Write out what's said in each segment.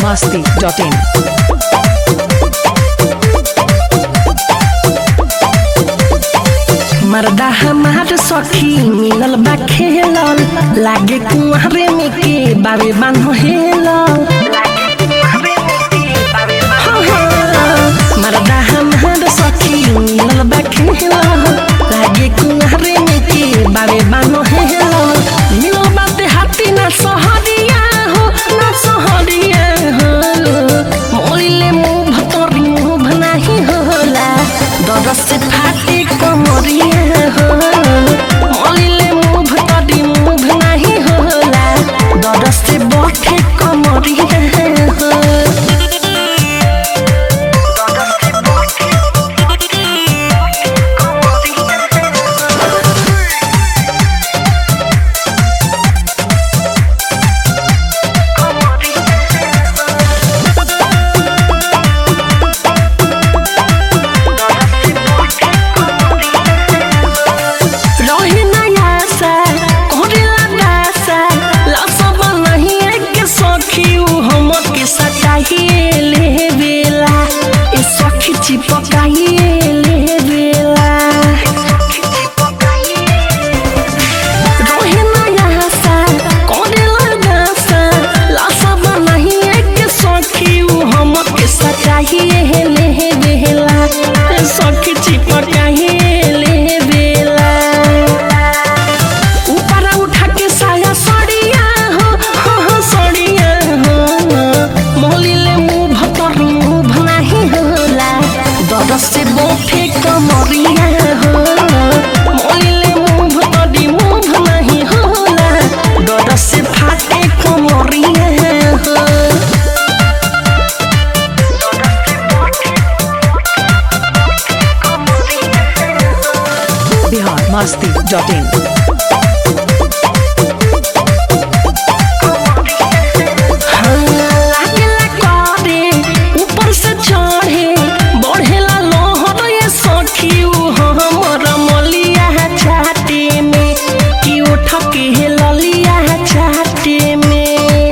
masti.in. मर्दा हमार सखी मिलल बा खेलल लागे कुंवरे में के बाबे बान्हो हेलल हाँ, हाँ, मर्दा हमार सखी मिलल बा खेलल लागे कुंवरे में के बाबे बान्हो हेलल मिलल बाते हाथी ना सहरिया हो ना सहरिया हो मोलिले मुंह भतरी मुंह नाही होला दरस से फाटे कमरिया हो मोलिले मुंह भतरी मुंह नाही होला दरस से बठे कमरिया हो रही नया सा कोरेला दासा लसब नहीं एक सखी उ हम के सटाहिए ले बेला ए सखी चिपकाइए ले बेला रही नया सा कोरेला दासा लसब नहीं एक सखी उ हम के सटाहिए ले बेला ए सखी चिपकाइए ले बेला ऊपर उठा के साया सड़िया हो हो हो सड़िया हो मोलिले मुंह भतर मुंह नाही होला दरस से बोफे कमरिया हो मोलिले मुंह भतरी मुंह नाही होला दरस से फाटे कमरिया हो Bihar masti.in. लागेला करे ऊपर से चढ़े बढ़ेला लहर ये सखी उ हमर मलिया छाटे में कि उठ के ललिया छाटे में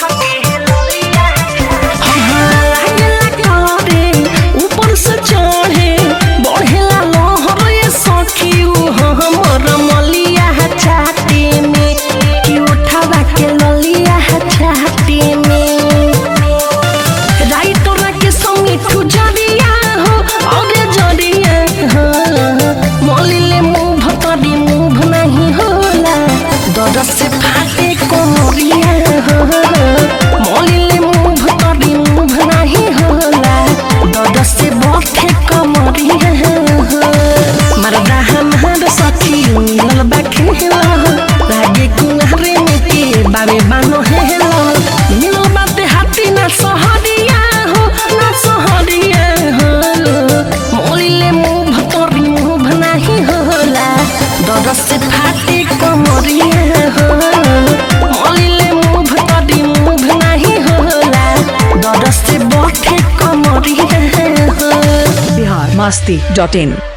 लागेला करे ऊपर से चढ़े बढ़ेला लहर ये सखी उ हमर मलिया छाटे में कि उठवा के ललिया छाटे में राइटोरा के संगे ठुजरिया हो और जरिया हो मोलिले मुंह भतरी मुंह नहीं होला दरस से फाटे कोमरिया हो मोलिले मुंह भतरी मुंह नहीं होला दरस से बठे कमरिया हो मरदा हमार सखी मिलल बा खेला लागे कुंहरे में के बाबे बानो हेला मिलल बाते हाथी ना सहरिया हो ना सहरिया हो मोलिले मुंह भतरी मुंह नाही होला दरस से फाटे कमरिया हो मोलिले मुंह भतरी मुंह नाही होला दरस से बठे कमरिया हो Bihar masti.in.